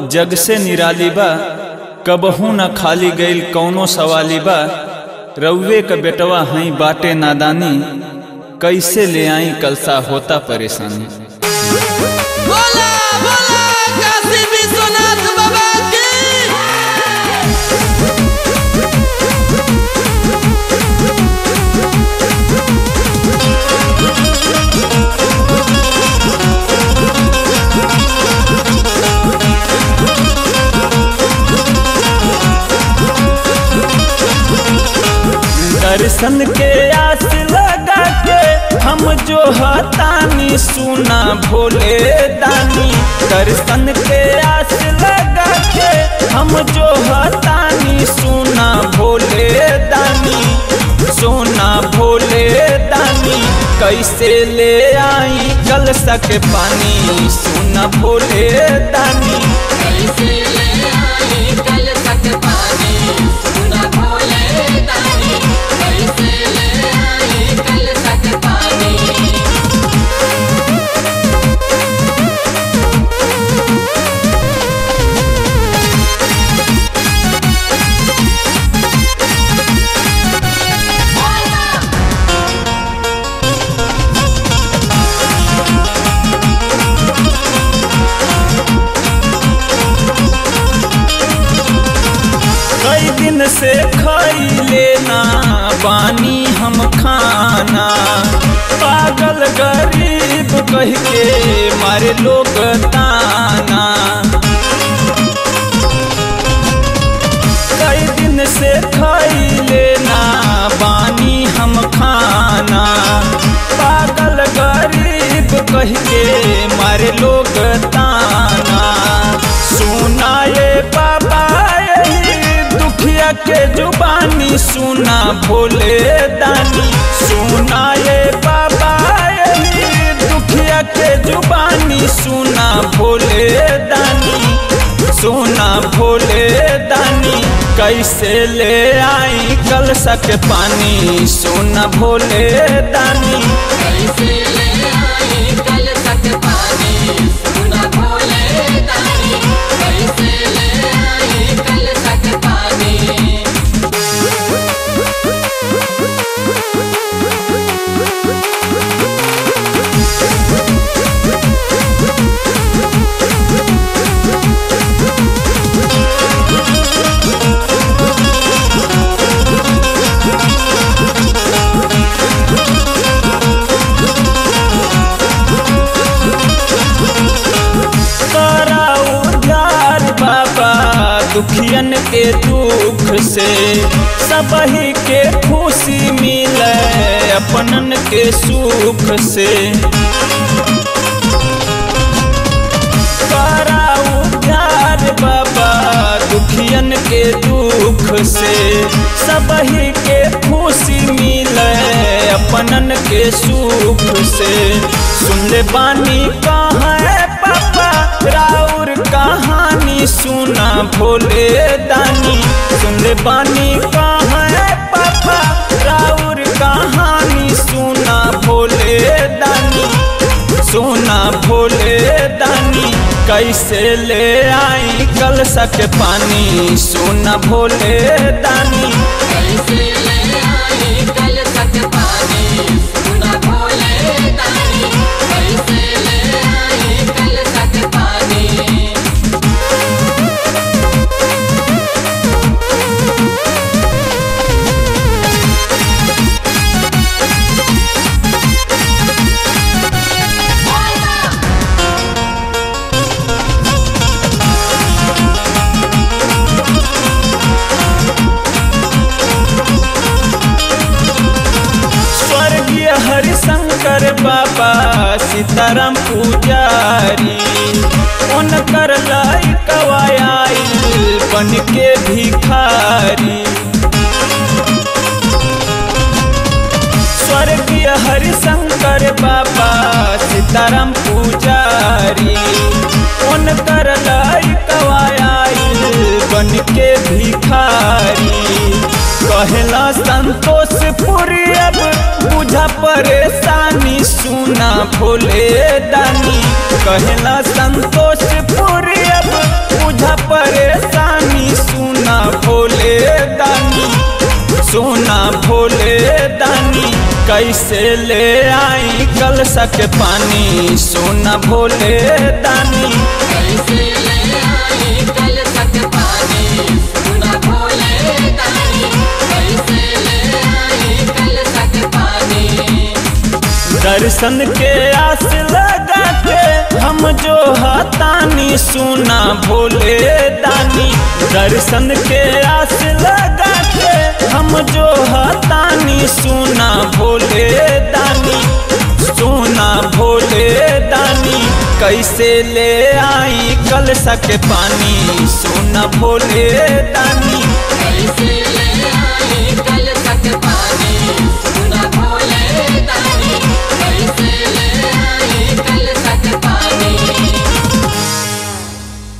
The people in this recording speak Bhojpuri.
जग से निराली बा कबहू न खाली गईल कौनो सवाली बा रउवे क बेटवा हई बाटे नादानी कैसे ले आई कलसा होता परेशानी बोला बोला काशी विश्वनाथ बाबा की दर्शन के आस लगा के हम जो हतानी सुना भोले दानी दर्शन के आस लगा के हम जो हतानी सुना भोले दानी सोना भोले दानी कैसे ले आई कल सक पानी सुना भोले दानी कैसे ले आई कल तक पानी सुना भोले दानी कैसे ले आई कल तक पानी कई दिन से खैले ना बानी हम खाना पागल गरीब कह के मारे लोग ताना कई दिन से खैले ना बानी हम खाना पागल गरीब कह के मारे लोग ताना सुनाए बाबा यही दुखिया के जुबानी सुना भोले दानी सुनाए बाबा यही दुखिया के जुबानी सुना भोले दानी सोना भोले दानी कैसे ले आई कल सक पानी सोना भोले दानी कैसे ले आई कल तक पानी सुना भोले दानी कैसे ले आई कल तक पानी तोरा उद्धार बाबा दुखियन के दुख से सबही के खुशी मिले अपनन के सुख से तोरा उद्धार बाबा दुखियन के दुख से सबही के खुशी मिले अपनन के सुख से सुन ले बानी कहाँ है पापा राउर कहानी सुना भोले दानी सुन ले बानी कहाँ है पापा राउर कहानी सुना भोले दानी सोना भोले दानी कैसे ले आई कल सक पानी सोना भोले दानी कैसे ले आई कल तक पानी सुना भोले दानी कैसे ले आई कल तक पानी स्वर्गीय हरिशंकर बाबा सीताराम पुजारी उनकर लाई कवायाई बन के भिखारी स्वर्गीय हरिशंकर बाबा सीताराम पुजारी उनकर लाई कवायाई बन के भिखारी कहला संतोष पुरी अब बुझा परेशानी सुना भोले दानी कहला संतोष पुरी अब बुझा ले आई कल सक पानी सोना भोले दानी कैसे ले आई कल तक पानी सुना भोले दानी कैसे ले आई कल तक पानी दर्शन के आस लगा के हम जो हतानी सुना भोले दानी दर्शन के आस लगा के हम जो हतानी सुना भोले दानी सुना भोले दानी कैसे ले आई कल सक पानी सुना भोले दानी कैसे ले आई कल तक पानी